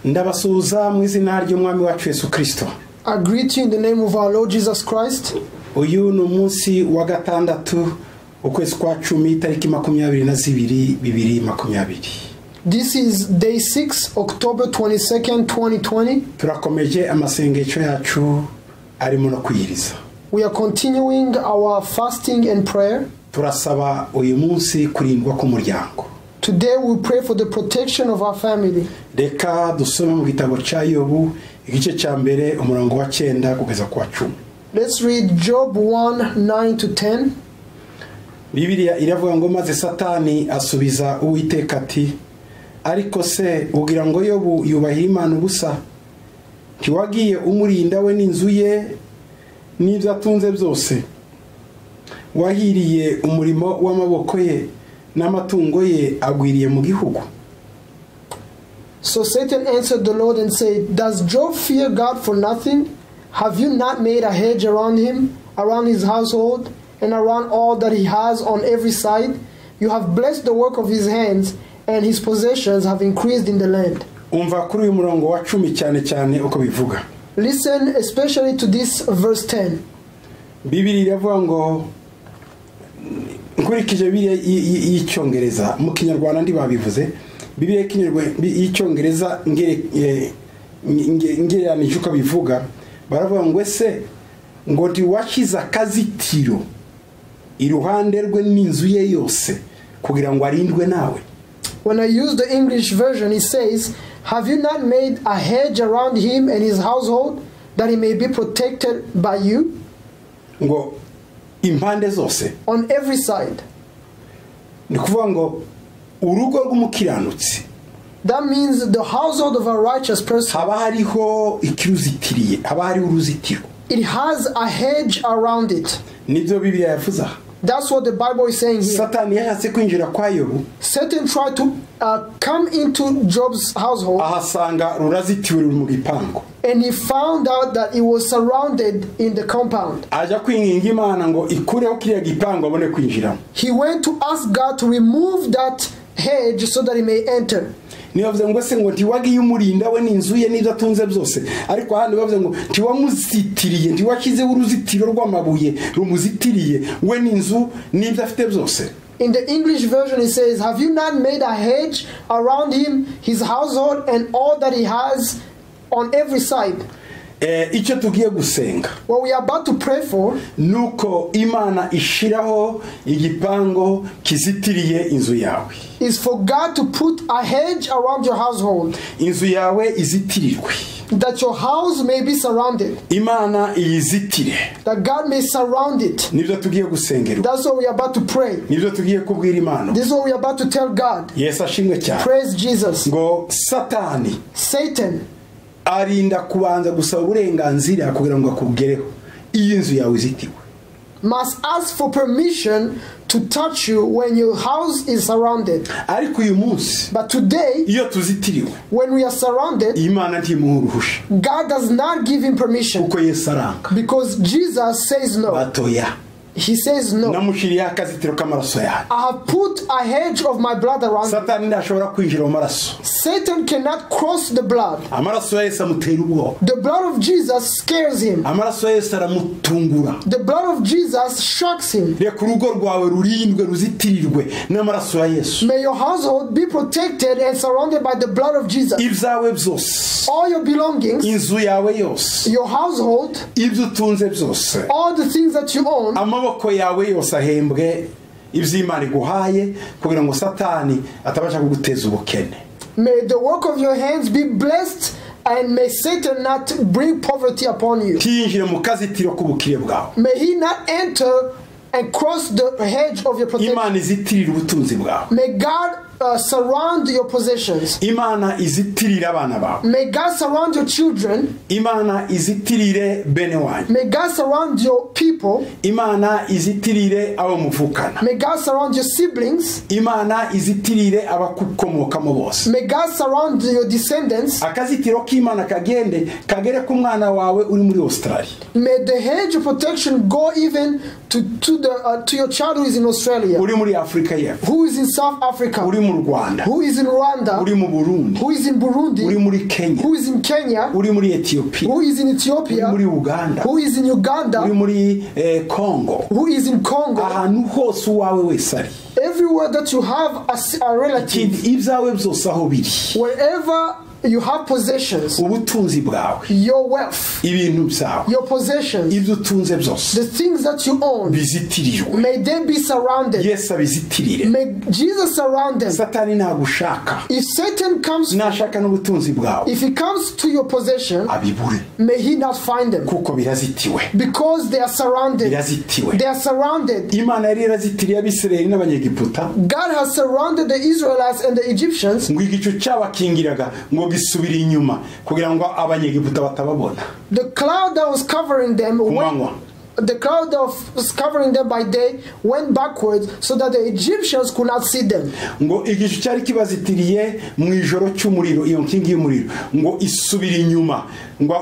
ndabasuhuza mu izina ry'umwami wacu yesu kirisito I greet you in the name of our Lord Jesus Christ. uyu ni umunsi wa gatandatu ukwezi kwa cumi itariki makumyabiri na zibiri bibiri makumyabiri This is day 6, October 22nd, 2020. turakomeje amasengesho yacu arimo no kwiyiriza We are continuing our fasting and prayer. turasaba uyu munsi kurindwa k'umuryango Today we pray for the protection of our family. reka dusome mu gitabo cya yobu igice cya mbere umurongo wa cyenda kugeza ku wa cumi Let's read Job 1 9 to 10. bibiriya iravuga ngo maze satani asubiza uwiteka ati ariko se ugira ngo yobu yubahira imana ubusa ntiwagiye umurinda we n'inzu ye n'ibyo atunze byose wahiriye umurimo w'amaboko ye n'amatungo ye agwiriye mu gihugu So Satan answered the Lord and said, Does Job fear God for nothing? Have you not made a hedge around him, around his household, and around all that he has on every side? You have blessed the work of his hands, and his possessions have increased in the land. umva kuri uyu murongo wa cumi cyane cyane uko bivuga Listen especially to this verse 10. bibiri iravuga ngo nkurikije bibiri y'icyongereza mu kinyarwanda ntibabivuze bibiri y'icyongereza ngere- eh, nge- nge- ngereranije uko bivuga baravuga ngo ese ngo ntiwashyize akazitiro iruhande rwe n'inzu ye yose kugira ngo arindwe nawe When I use the English version, it says, Have you not made a hedge around him and his household, that he may be protected by you ngo impande zose on every side? ni ukuvuga ngo urugo rw'umukiranutsi That means the household of a righteous person, haba hariho ikiruzitiriye haba hariho uruzitiro it has a hedge around it. nibyo bibiliya yavuze aha That's what the Bible is saying here. satani yashatse kwinjira kwa yobu Satan tried to uh, come into Job's household ahasanga rurazitiwe ruri mu gipangu and he found out that he was surrounded in the compound. ajya kwinginga imana ngo ikureho kiriya gipangu abone kwinjiramo He went to ask God to remove that hedge so that he may enter. niyo bavuze ngo se ngo ntiwagiye umurinda we n'inzu ye n'ibyo atunze byose ariko ahandi bavuze ngo ntiwamuzitiriye ntiwashyizeho uruzitiro rw'amabuye rumuzitiriye we n'inzu n'ibyo afite byose In the English version, it says, Have you not made a hedge around him, his household, and all that he has on every side? Eh, icyo tugiye gusenga What we are about to pray for ni uko imana ishyiraho igipangu kizitiriye inzu yawe is for God to put a hedge around your household, inzu yawe izitirirwe that your house may be surrounded, imana iyizitire that God may surround it. nibyo tugiye gusengerwa That's what we are about to pray. nibyo tugiye kubwira imana This is what we are about to tell God. yesu ashimwe cyane Praise Jesus. ngo satani Satan, arinda kubanza gusaba uburenganzira kugira ngo akugereho iyo inzu yawe izitiwe must ask for permission to touch you when your house is surrounded. ariko uyu munsi But today, iyo tuzitiriwe when we are surrounded, imana ntimuha uruhusha God does not give him permission kuko yesu aranga because Jesus says no. batoya He says no. namushyiriyeho akazitiro k'amaraso yanjye I have put a hedge of my blood around him. satani ntashobora kwinjira mu maraso Satan cannot cross the blood. amaraso ya yesu amutera ubwoba The blood of Jesus scares him. amaraso ya yesu aramutungura The blood of Jesus shocks him. reka urugo rwawe rurindwe ruzitirirwe n'amaraso ya yesu May your household be protected and surrounded by the blood of Jesus. ibyawe byose All your belongings, inzu yawe yose your household, ibyo utunze byose all the things that you own, amaboko yawe yose ahembwe ibyo imana iguhaye kugira ngo satani atabasha kuguteza ubukene may the work of your hands be blessed and may Satan not bring poverty upon you. ntiyinjire mu kazitiro k'ubukire bwawe May he not enter and cross the hedge of your protection. imana izitirire ubutunzi bwawe May God uh, surround your possessions. imana izitirire abana bawe May God surround your children. imana izitirire bene wanyu May God surround your people. imana izitirire abo muvukana May God surround your siblings. imana izitirire abakukomokamo bose May God surround your descendants. akazitiro k'imana kagende kagere ku mwana wawe uri muri australia May the hedge of protection go even to, to, the, uh, to your child who is in Australia, uri muri afurika y'epfo who is in South uri Africa, mu rwanda who is in uri Rwanda, mu burundi who is in uri Burundi, muri kenya who is in Kenya, uri muri etiyopiya who is in uri Ethiopia, muri uganda who is in uri Uganda, muri eh, congo who is in Congo. ahantu hose uwawe wese ari Everywhere that you have a, s- a relative, Kid- ibyawe byose aho biri wherever you have possessions, ubutunzi bwawe your wealth, ibintu byawe your possessions, ibyo utunze byose the things that you own, bizitirijwe may they be surrounded. yesu abizitirire May Jesus surround them. satani nagushaka If Satan comes, nashaka n'ubutunzi bwawe if he comes to your possession, abibure may he not find them. kuko birazitiwe Because they are surrounded. birazitiwe They are surrounded. imana yari yarazitiriye abisirayeli n'abanyegiputa God has surrounded the Israelites and the Egyptians ngo igicu cyabakingiraga ngo gisubire inyuma kugira ngo abanyegiputa batababona the cloud that was covering them ku went, manywa the cloud that was covering them by day went backwards so that the Egyptians could not see them ngo igicu cyari kibazitiriye mu ijoro cy'umuriro iyo nkingi y'umuriro ngo isubire inyuma ngo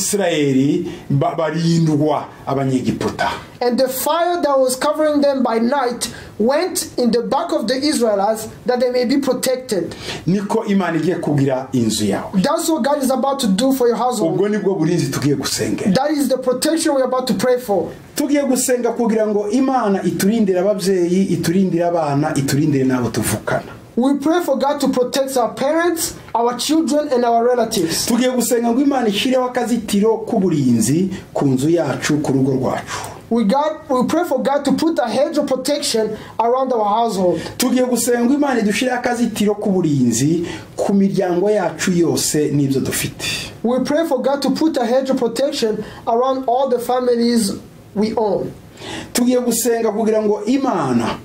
abisirayeli ba- barindwa abanyegiputa and the fire that was covering them by night went in the back of the Israelites that they may be protected niko imana igiye kugira inzu yawe that's what God is about to do for your household ubwo nibwo burinzi tugiye gusengera that is the protection we're about to pray for tugiye gusenga kugira ngo imana iturindire ababyeyi iturindire abana iturindire n'abo tuvukana we pray for God to protect our parents our children and our relatives tugiye gusenga ngo imana ishyireho akazitiro k'uburinzi ku nzu yacu ku rugo rwacu We God we pray for God to put a hedge of protection around our household. tugiye gusenga ngo imana idushyirireho akazitiro k'uburinzi ku miryango yacu yose n'ibyo dufite We pray for God to put a hedge of protection around all the families we own. tugiye gusenga kugira ngo imana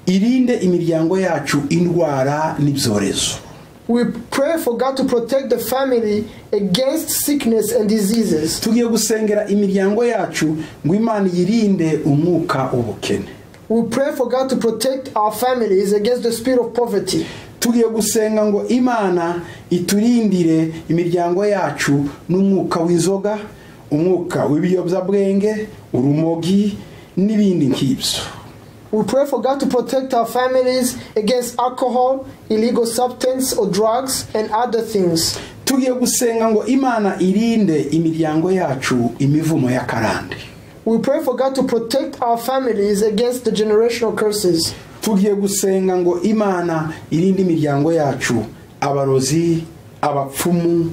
irinde imiryango yacu indwara n'ibyorezo We pray for God to protect the family against sickness and diseases. tugiye gusengera imiryango yacu ngo imana yirinde umwuka w'ubukene We pray for God to protect our families against the spirit of poverty. tugiye gusenga ngo imana iturindire imiryango yacu n'umwuka w'inzoga umwuka w'ibiyobyabwenge urumogi n'ibindi nk'ibyo We pray for God to protect our families against alcohol, illegal substance or drugs and other things. tugiye gusenga ngo imana irinde imiryango yacu imivumo y'akarande We pray for God to protect our families against the generational curses. tugiye gusenga ngo imana irinde imiryango yacu abarozi abapfumu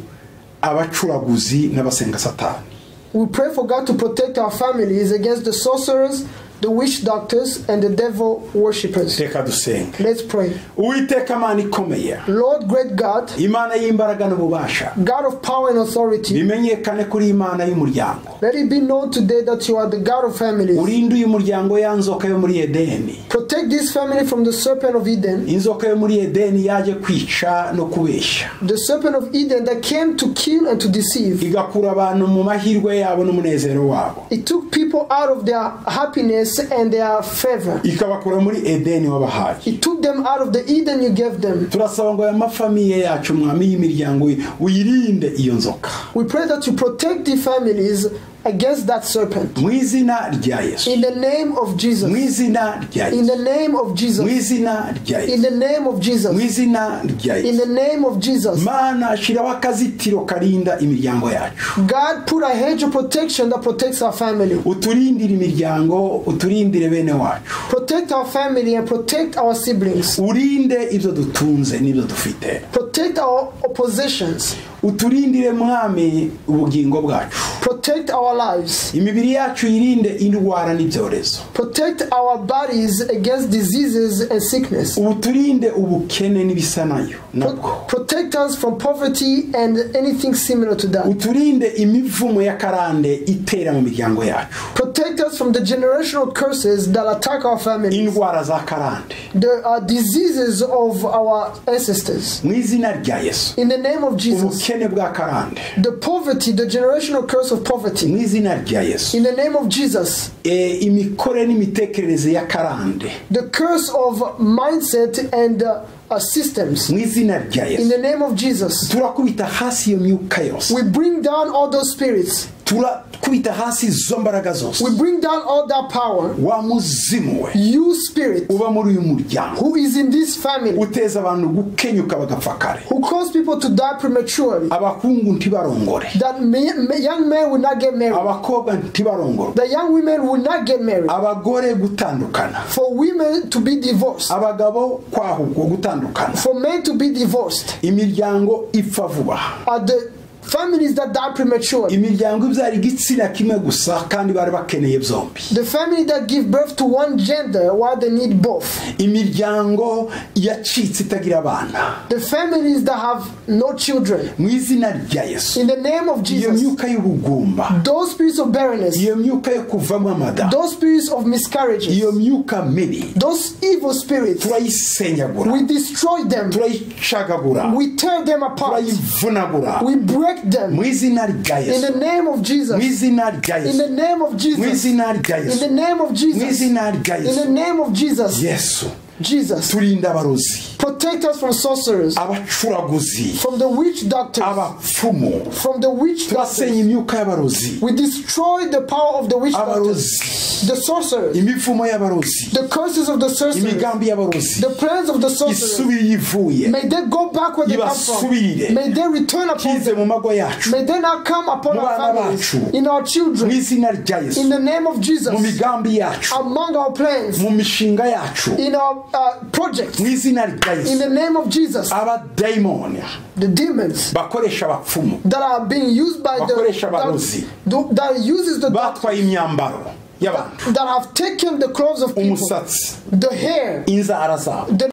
abacuraguzi n'abasenga satani We pray for God to protect our families against the sorcerers, the witch doctors, and the devil worshippers. reka dusenge Let's pray. uwiteka mana ikomeye Lord, great God, imana y'imbaraga n'ububasha God of power and authority, bimenyekane kuri imana y'umuryango let it be known today that you are the God of families. urinde uyu muryango ya nzoka yo muri edeni Protect this family from the serpent of Eden, inzoka yo muri edeni yaje kwica no kubeshya the serpent of Eden that came to kill and to deceive. igakura abantu mu mahirwe yabo n'umunezero wabo It took people out of their happiness and their favor. ikabakura muri edeni wabahaye It took them out of the Eden you gave them. turasaba ngo aya mafamiye yacu mwami y'imiryango uyirinde iyo nzoka We pray that you protect the families against that serpent. mu izina rya yesu In the name of Jesus. mu izina rya In yesu the name of mu Jesus. izina rya In yesu the name of mu Jesus. izina rya In yesu the name of Jesus. mana shyiraho akazitiro karinda imiryango yacu God put a hedge of protection that protects our family. uturindire imiryango uturindire bene wacu Protect our family and protect our siblings. urinde ibyo dutunze n'ibyo dufite Protect our possessions. uturindire mwami ubugingo bwacu Protect our lives. imibiri yacu yirinde indwara n'ibyorezo Protect our bodies against diseases and sickness. ubu turinde ubukene n'ibisa nayo nabwo Pro- Protect us from poverty and anything similar to that. uturinde imivumo y'akarande itera mu miryango yacu Protect us from the generational curses that attack our families. indwara za karande the uh, diseases of our ancestors. mu izina rya yesu In the name of Jesus, ubukene bwa karande the poverty, the generational curse of mu poverty. izina rya yesu In the name of Jesus, Eh, imikorere n'imitekerereze y'akarande the curse of mindset and uh, uh, systems. mu izina rya yesu In the name of Jesus, turakubita hasi iyo myuka yose we bring down all those spirits. Tura- twikubita hasi izo mbaraga zose We bring down all that power. wa muzimu we You spirit uba muri uyu muryango who is in this family, uteza abantu gukenyuka bagapfa kare who caused people to die prematurely, abahungu ntibarongore that me, me- young men will not get married, abakobwa ntibarongorwe that young women will not get married, abagore gutandukana for women to be divorced, abagabo kwahugwa gutandukana for men to be divorced, imiryango ipfa vuba are the families that die prematurely, imiryango ibyara igitsina kimwe gusa kandi bari bakeneye byombi the family that give birth to one gender while they need both. imiryango yacitse itagira abana The families that have no children. mu izina rya yesu In the name of iyo Jesus, myuka y'ubugumba those spirits of barrenness, iyo myuka yo kuvamo amada those spirits of miscarriages, iyo myuka mibi those evil spirits, turayisenyagura we destroy them, turayicagagura we tear them apart, turayivunagura we break them. mu izina rya In yesu the name of mu Jesus, izina rya in the yesu name of mu Jesus, izina rya in the yesu name of mu Jesus, izina rya in the yesu name of Jesus, yesu Jesus, turinda abarozi protect us from sorcerers, abacuraguzi from the witch doctors, abapfumu from the witch turasenya doctors. imyuka y'abarozi We destroy the power of the witch doctors, abarozi the sorcerers, imivumo y'abarozi the curses of the sorcerers. imigambi y'abarozi The plans of the sorcerers, isubire iyo ivuye may they go back where they come from. Ibasubire. May they return upon kize them. mu mago yacu May they not come upon our Mwana families, bacu. in our mu children, izina rya in yesu the name of mu Jesus, migambi yacu among our plans, mu mishinga yacu in our uh, projects, mu izina rya in yesu the name of Jesus. abadayimoni The demons bakoresha abapfumu that are being used by the Bakoresha abarozi. that, do- that uses the batwaye imyambaro y'abantu that have taken the clothes of people, umusatsi the hair, inzara zabo the